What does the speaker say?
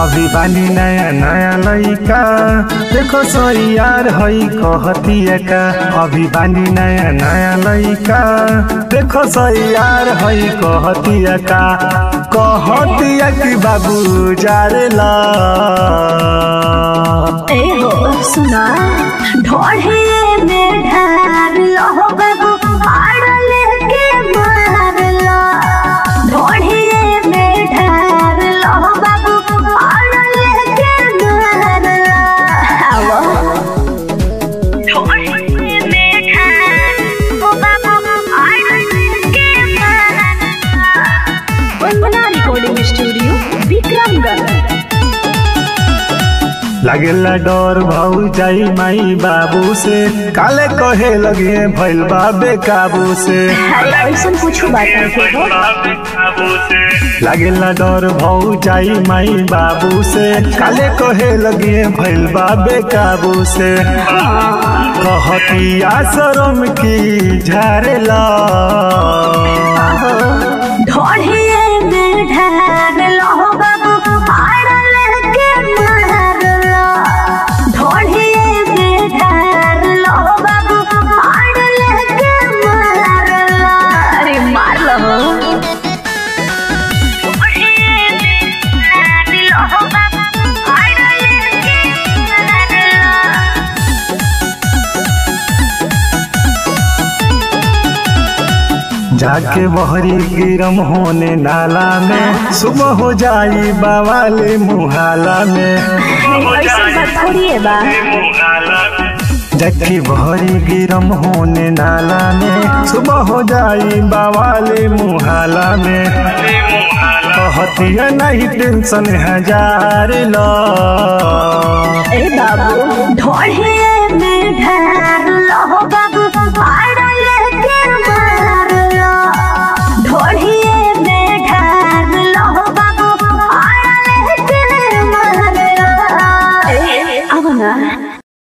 अभी बानी नया नया लइका देखो सही यार हई कहतिया का अभी बानी नया नया लइका देखो सही यार हई कहतिया का कहतिया कि बाबू जारेला ए हो सुना ढोढ़े में ढार लो बाबू आड़ लेके मार लो ढोढ़े में ढार लो बाबू आड़ लेके मार लो आवो ढोढ़े में ढार लो बाबू आड़ लेके मार लो वंदना रिकॉर्डिंग स्टूडियो विक्रमगढ़ लागेला डर भाऊ जाई माई बाबू से काले कहे लगे भइल बाबे काबू से अरे ऐसा कुछ बात नहीं हो लागेला डर भाऊ जाई माई बाबू से काले कहे लगे भइल बाबे काबू से कहती आश्रम की झारेला ढोढ़िए में ढार लो बाबू आड़ लेके मार लो ढोढ़िए में ढार लो बाबू आड़ लेके मार लो अरे मार लो ढोढ़िए में ढार लो बाबू आड़ लेके मार लो जाके बहरी गिरम होने नाला में सुबह हो जाई बावाले मुहाला में ऐसा बात थोड़ी है बा जखी बहरी गिरम होने नाला में सुबह हो जाई बावाले मुहाला में कहतिया नहीं टेंशन हजार लो ए बाबू ढोढ़े में ढार